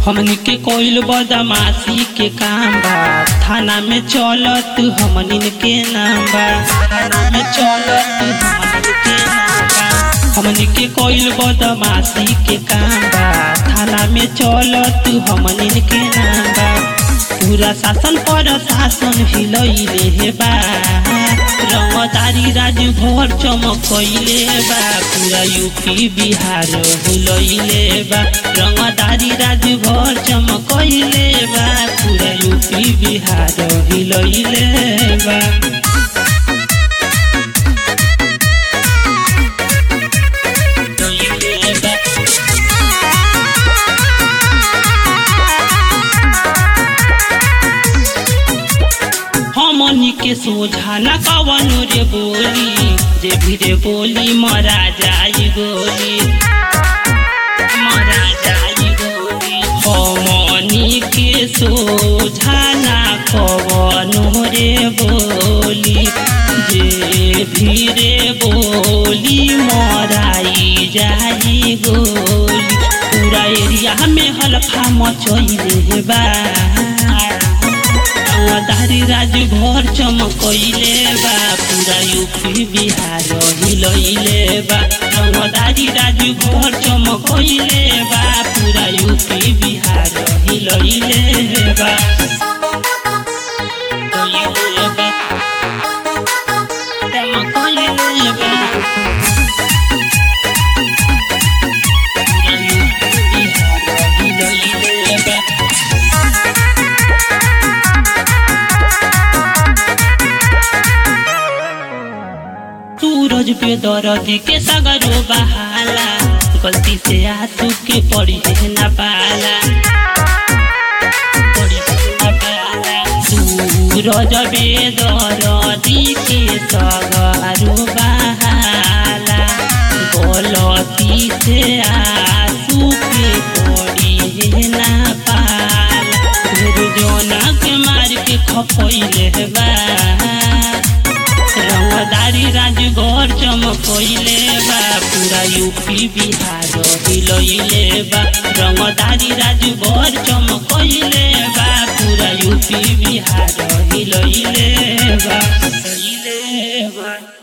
हमनी के कोइल बदमाशी के काम बा थाना में चलत हमनिन के नाम बा थाना में चलत हमनिन के नाम बा हमनी के कोइल बदमाशी के काम बा थाना में चलत हमनिन के नाम बा पूरा शासन पर शासन हिलैले हे बा रंगदारी राज भर चमकैले बा पूरा यूपी बिहार हिलैले बा रंगदारी राज भर चमकैले बा पूरा यूपी बिहार हिलैले बा हिलैले बा हमनी के सोझा न कवन रे बोली जे भी रे बोली मरा जाई गोली मरा जाई गोली हमनी के सोझा न कवन रे बोली जे भी रे बोली मराई जाई गोली पूरा एरिया में हल्फा मचैले बा दारी राज भर चमकैले बा पूरा यूपी बिहार हिलैले बा रंगदारी राज भर चमकैले बा पूरा यूपी बिहार हिलैले बा हिलैले बा चमकैले बा पूरा यूपी बिहार हिलैले बा सूरज पे दर्द के सगरो बहाला गलती से आंसू के पड़ी है न पाला पड़ी है न पाला। सूरज पे दर्द के सगरो बहाला गलती से आंसू के पड़ी है न पाला ढेर जोना के मार के खपैले बा रंगदारी राजगढ़ चमकैले बा पूरा यूपी बिहार हिलैले बा रंगदारी राजगढ़ चमकैले बा पूरा यूपी बिहार हिलैले बा हिलैले बा